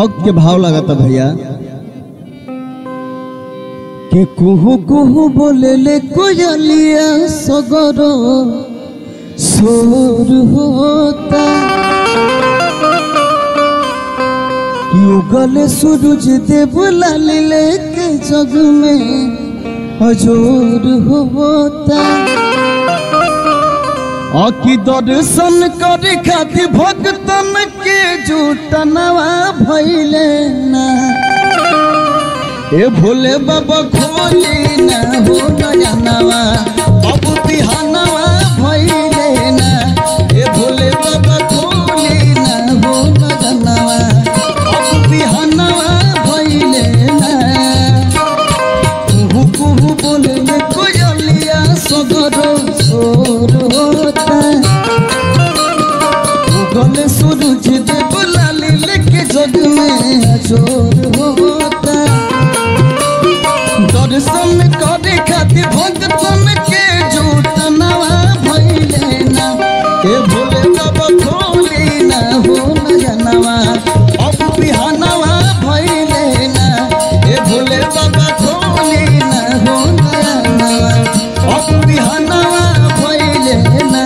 भक्त के भाव लगाता भैया के कुहू कुहू बोले ले कोयलिया सगर सोर होता कि उगले सूरज देव लाल लेके जग में हजूर होता अकी दर्शन करे खातिर भक्तन के जुटनवा भैले ना ए भोले बाबा खोले ना हो नयनवा अब बिहानवा भैले ना ए भोले बाबा खोले ना हो नयनवा अब बिहानवा भैले ना कुहू कुहू बोले ले कोयलिया सगर सोर होता उगले सूरज देव लाली लेके जग में चोर होता दर्शन करे खातिर भक्तन के झूठ नवा भइले ना ए भोले बाबा खोले ना हो नयनवा अब बिहानवा भइले ना ए भोले बाबा खोले ना हो नयनवा अब बिहानवा भइले ना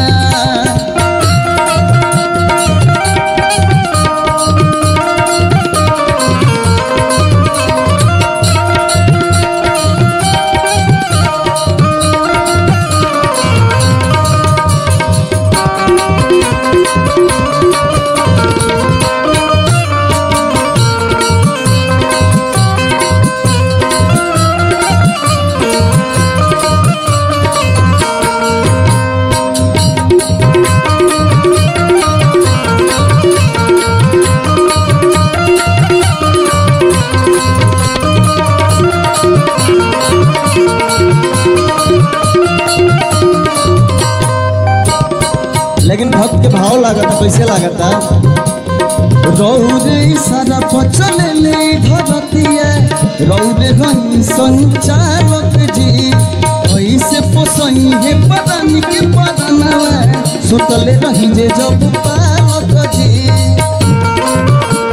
लेकिन भक्त के भाव लागता कैसे लागता रौरे सारा पचल ले धरतिया रौरे रही संचालक जी ऐसे पोसई हे पदानी के पदनवा सुतले रही जे जब पालक जी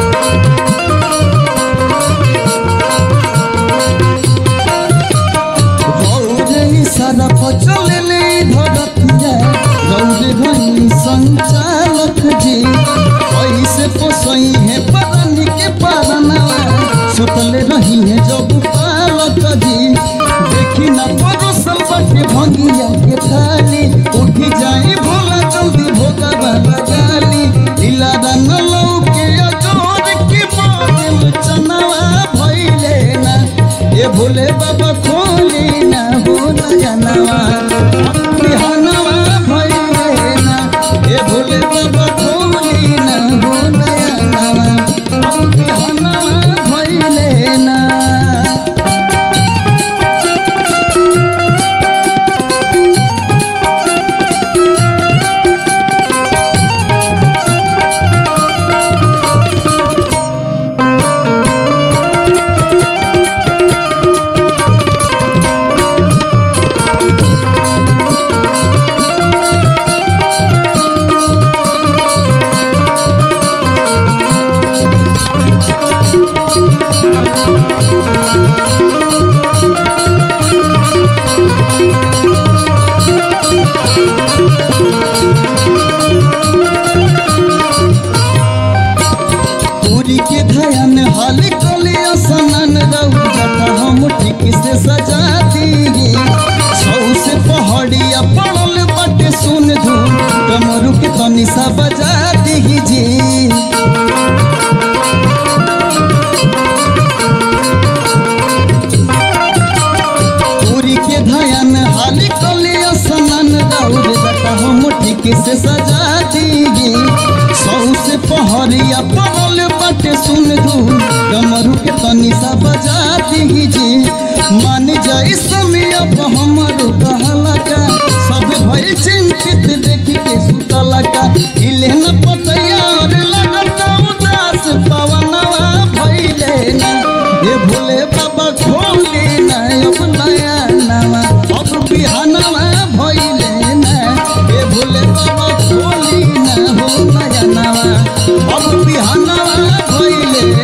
रौरे सारा पचल ले धरतिया रौरे रही संचालक जी ऐसे पोसई है परानी के पारनवा सुतले रही है जब पालक जी देखी ना परोसल बाटे भंगिया के थाली उठी जाए भोला जल्दी भोगा बाबा गाली लीला रंग लौके अजोर के बादल चनवा भइले ना ए भोले बाबा खोले ना हो नयनवा बिहानवा भइले ना ए भोले बाबा खोले ना हो नयनवा बिहानवा भइले ना पूरी के धयन हाल कले असनन रहू जटा हम ठीक से सजा दी सौ से पहाड़िया पड़ल बटे सुन धू डमरू के तनी सा बजा दी जी पूरी के धयन हाल कले असनन रहू जटा हम ठीक से सजा दी सौ से पहरिया पड़ल बाटे सुन धू डमरू के तनी सा बजा दी जी मान जाई समय अब हमर कहला का सब भई चिंतित देखी के सुतला का इले न पतया और लगता उदास पवनवा भइले ना ये भोले बाबा खोले ना अब नया नवा अब बिहानवा भइले ना ये भोले बाबा खोली ना हो नया नवा अब बिहानवा भइले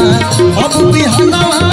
अब बिहनवा